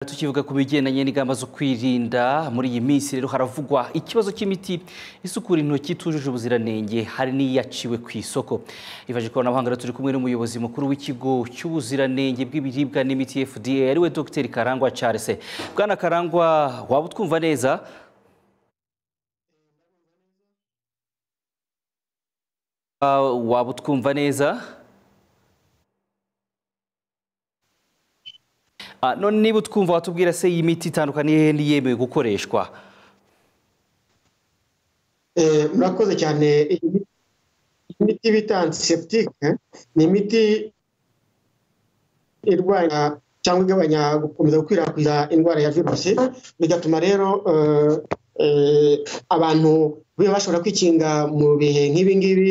tukivuga ku bigendanye n'ingamba zo kwirinda muri iyi minsi rero haravugwa ikibazo cy'imiti isukura intoki itujuje ubuziranenge hari n'iyaciwe ku isoko ivaje ikoranabuhanga turi kumwe n'umuyobozi mukuru w'ikigo cy'ubuziranenge bw'ibiribwa n'imiti FDA ariwe Dr Karangwa Charles Bwana Karangwa waba utwumva neza Ah, waba utwumva neza Ah, none niba utwumva watubwira se iyi miti itandukaniye n'iyemewe gukoreshwa Eh, murakoze cyane iyi miti- iyi miti bita antiseptique ni imiti irwanya cyangwa igabanya gukomeza gukwirakwiza indwara ya virusi bigatuma rero eh, eh, abantu biba bashobora kwikinga mu bihe nk'ibi ngibi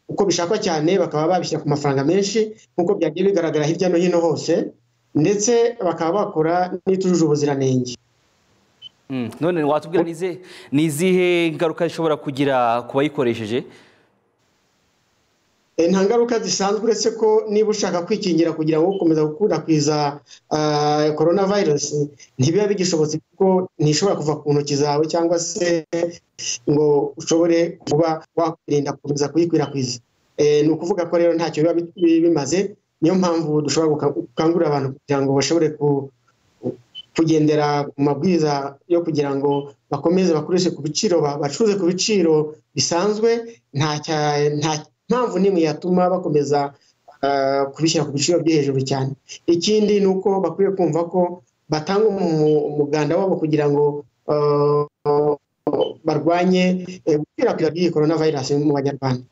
uko bishakwa cyane bakaba babishyira ku mafaranga menshi nk'uko byagiye bigaragara hirya no hino hose ndetse bakaba bakora n'itujuje ubuziranenge Mm, none watubwira ni izihe- ni izihe ngaruka zishobora kugira ku bayikoresheje Eh, nta ngaruka zisanzwe uretse ko niba ushaka kwikingira kugira ngo ukomeza gukwirakwiza korona virusi ntibiba bigishobotse kuko ntishobora kuva ku ntoki zawe cyangwa se ngo ushobore kuba wakwirinda gukomeza kuyikwirakwiza Eh, ni ukuvuga ko rero ntacyo biba bi- bi- bimaze niyo mpamvu dushobora guka- gukangurira abantu kugira ngo bashobore ku- kugendera ku mabwiriza yo kugira ngo bakomeze bakoreshe ku biciro ba- bacuruze ku biciro bisanzwe nta cya- nta mpamvu n'imwe yatuma bakomeza ah, kubishyira ku biciro byo hejuru cyane ikindi ni uko bakwiye kumva ko batanga umu- umuganda wabo kugira ngo ah, barwanye eh, gukwirakwira by'iyi korona vayirasi mu banyarwanda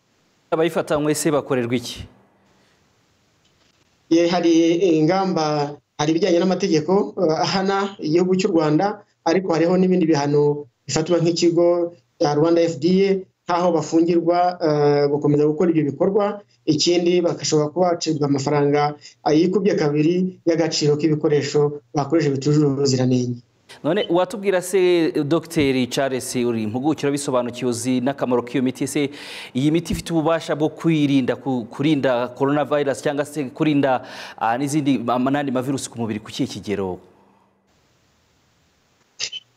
abayifata se bakorerwa iki Ye, hari ingamba hari ibijyanye n'amategeko eh, ahana igihugu cy'u rwanda ariko hariho n'ibindi bihano bifatwa nk'ikigo cya rwanda fda nk'aho bafungirwa eh, gukomeza gukora ibyo bikorwa ikindi bagashobora kuba bacibwa amafaranga yikubye kabiri y'agaciro k'ibikoresho bakoresha bitujuje ubuziranenge none watubwira se dogiteri charles uri impugukira bisobanukiwe uzi n'akamaro k'iyo miti se iyi miti ifite ububasha bwo kwirinda ku- kurinda korona virusi cyangwa se kurinda ah, n'izindi ma- n'andi mavirusi ku mubiri ku kihe kigero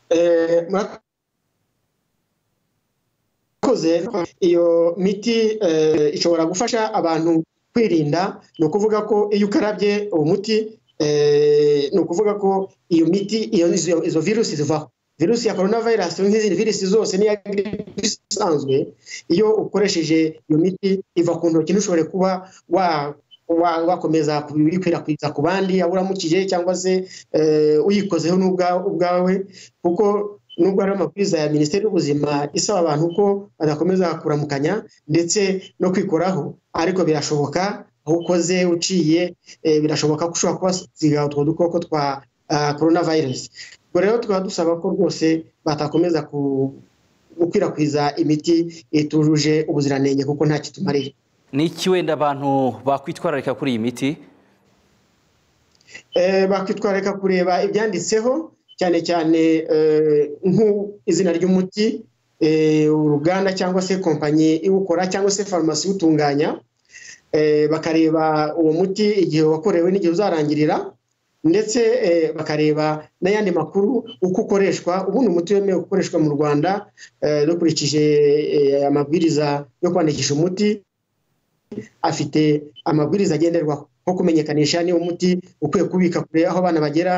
Eh, murakoze iyo miti eh, ishobora gufasha abantu kwirinda ni ukuvuga ko iyo ukarabye uwo muti eh, ni ukuvuga ko iyo miti iyo izo- izo virusi zivaho virusi ya korona vayirasi nk'izindi virusi zose n'iya gripe isanzwe iyo ukoresheje iyo miti iva ku ntoki ntushobore kuba wa wa- wakomeza kubikwirakwiza ku bandi yaba uramukije cyangwa se eh, uyikozeho n'ubwa- ubwawe kuko nubwo hari amabwiriza ya minisiteri y'ubuzima isaba abantu ko badakomeza kuramukanya ndetse no kwikoraho ariko birashoboka aho ukoze uciye eh, birashoboka ko ushobora kubasiga utwo dukoko twa korona virusi ubwo rero tukaba dusaba ko rwose batakomeza ku- gukwirakwiza imiti itujuje ubuziranenge kuko nta kitumarira ni iki wenda abantu bakwitwararika kuri iyi miti Eh, bakitwararika kureba ibyanditseho cyane cyane eh, nk'izina ry'umuti eh, uruganda cyangwa se kompanyi iwukora cyangwa se farumasi iwutunganya Eh, bakareba uwo muti igihe wakorewe n'igihe uzarangirira ndetse eh, bakareba n'ayandi makuru uko ukoreshwa ubundi umuti wemewe gukoreshwa mu rwanda eh, dukurikije eh, amabwiriza yo kwandikisha umuti afite amabwiriza agenderwaho nko kumenyekanisha niba umuti ukwiye kubika kure aho abana bagera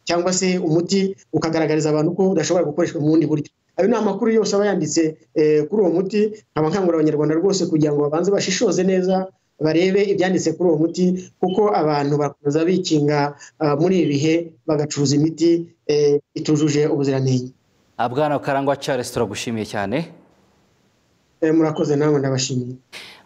cyangwa se umuti ukagaragariza abantu ko udashobora gukoreshwa mu bundi buryo ayo ni amakuru yose aba yanditse eh, kuri uwo muti nkaba nkangurira abanyarwanda rwose kugira ngo babanze bashishoze neza barebe ibyanditse kuri uwo muti kuko abantu bakomeza bikinga ah, muri ibi bihe bagacuruza imiti eh, itujuje ubuziranenge Ah, bwana karangwa charles turagushimiye cyane Eh, murakoze nawe ndabashimiye